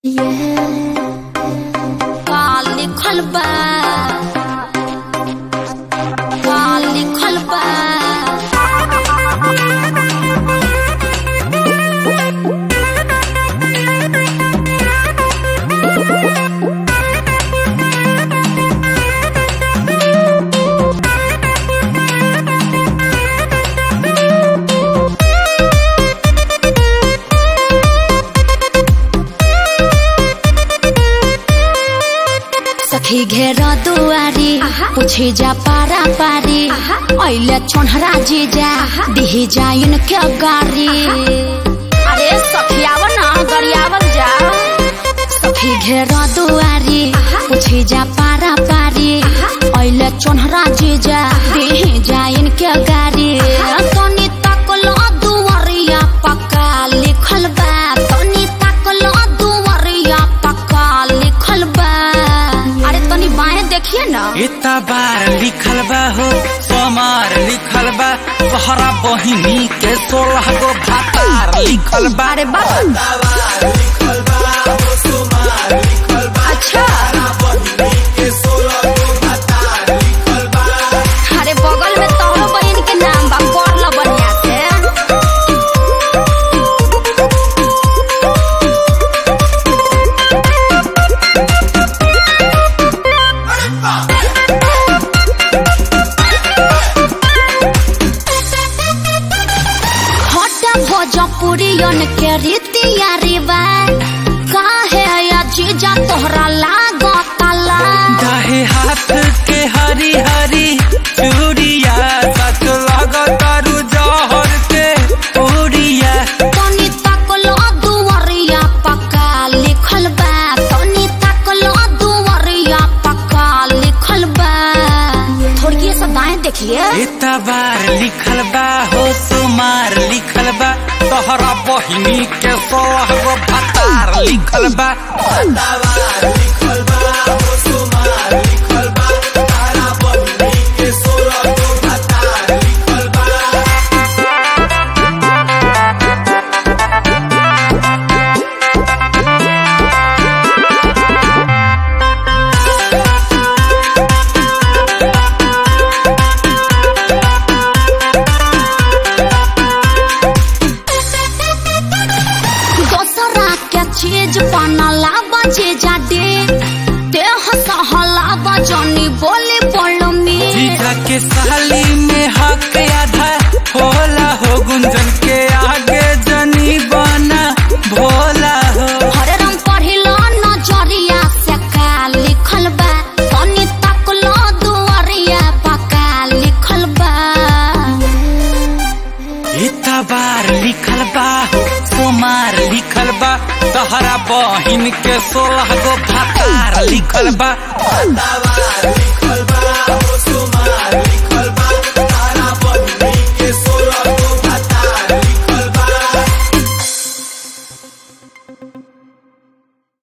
का लिखल बा का लिखल बा सखी घेर दुआरी पूछे जा पारा पारी ऐले छोनहरा जीजा दिही जाइन के गारी अरे सखी आव ना गरियावल जा सखी घेर दुआरी पूछे जा पारा पारी ऐले छोनहरा जीजा दिही जाइन के गारी तनी तकलो दुआरिया पक्का लिखल बा तनी तकलो दुआरिया पक्का लिखल बा अरे तनी बाएं देखिए ना इतना बार लिखल बा हो सोमार लिखल बा तोहरा बहिनी के सोलह गो भातार लिखल बा अरे बाबा अच्छा अरे बगल में तोहरो बहन के नाम बा पढ़ लो बढ़िया से हटा भोजपुरियन के रीतिया रिवाज काहे या जीजा तोहरा लागताला दाहे हाथ के हरी हरी चूड़िया सच लगतारू जहर के उड़िया तनी तकलो दुवरिया पक्का लिखल बा तनी तकलो दुवरिया पक्का लिखल बा थोड़ी सा दाएं देखिए इतना बार लिखल बा हो सुमार लिखल बा तोहरा बहिनी के सोलह गो भातार लिखल बा दोसरा के चीज बनला बजे जाडे देह सहला बजनी बोली बोलो में जीजा के साली में हक आधा होला हो गुंजन के आगे जनी बना भोला हो हरे रंग पढ़िलो नजरिया से का लिखल बा तनी तकलो दुआरिया पका लिखल बा इतना बार लिखल बा हो सोमार लिखल बा तहरा बहिन के सोलह गो भातार लिखल बा लिखल बा हो सुमार लिखल बा